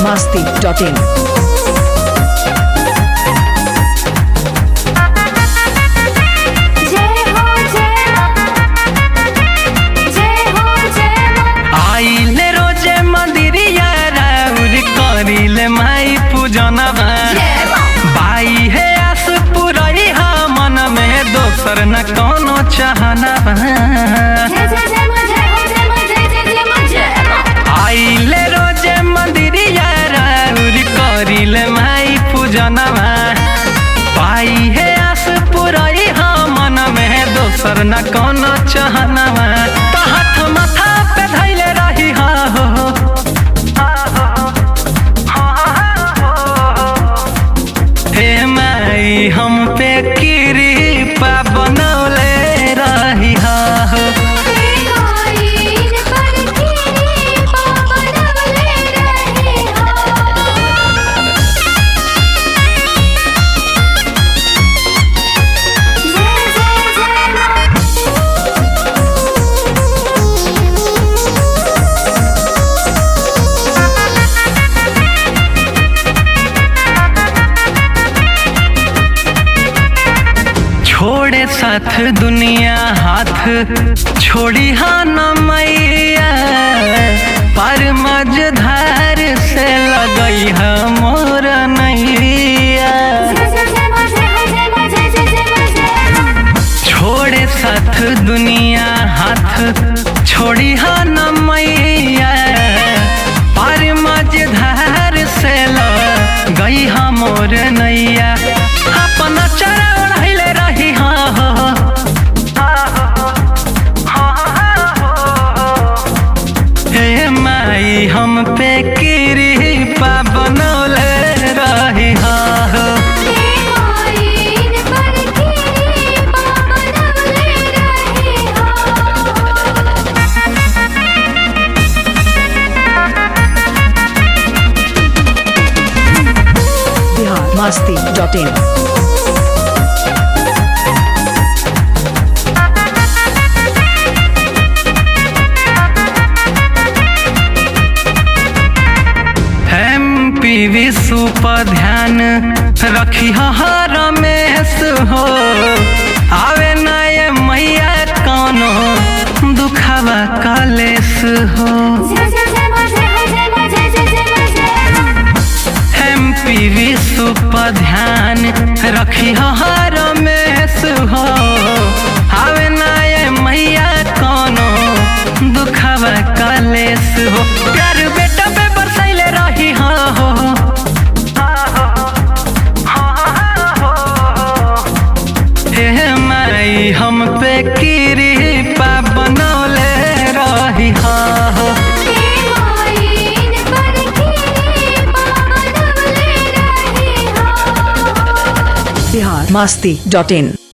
masti.in. जय हो जय जय हो जय आइले रोजे मंदिरिया राउर करिले माई पूजनवा बाई हे आस पुरई हा मन में दोसर न कोनो चाहनवा जय जय जय मा जय हो जय मा जय जय जय मा जय आइले रोजे मंदिरिया राउर करिले माई पूजनवा बाई हे आस पुरई हा मन में दोसर न कोनो चाहनवा त हाथ माथा पे धैले रही हा हो हे माई हम पे कृपा बनौले रही हा हो आईन पर की पावनवले रहे हो जय जय जय मा छोड़े साथ दुनिया हाथ छोड़ी हाँ न मैया पर मझधार से लगई है मोर नैया जय जय जय मा जय हो जय मा जय जय जय मा जय छोड़े साथ दुनिया हाथ छोड़ी हाँ न मैया पर मझधार से लगई है मोर नैया अपना चरण हिले रही हाँ हो हे माई हम पे कृपा बनौले रही हाँ हो आईन पर की पावनवले रहे हो Bihar masti.in. एम पी विश्व पर ध्यान रखी हर रमेश हो आवे न ये मैया कौनो दुखावा कलेश हो जय जय जय मा जय हो जय मा जय जय जय मा जय एम पी विश्व पर ध्यान रखी हर रमेश हो आवे न ये मैया कौनो दुखावा कलेश हो प्यार बेटा पे बरसैले रही हाँ हो हे माई हम पे कृपा बनौले रही हाँ हो आईन पर की पावनवले रहे हो Bihar masti.in.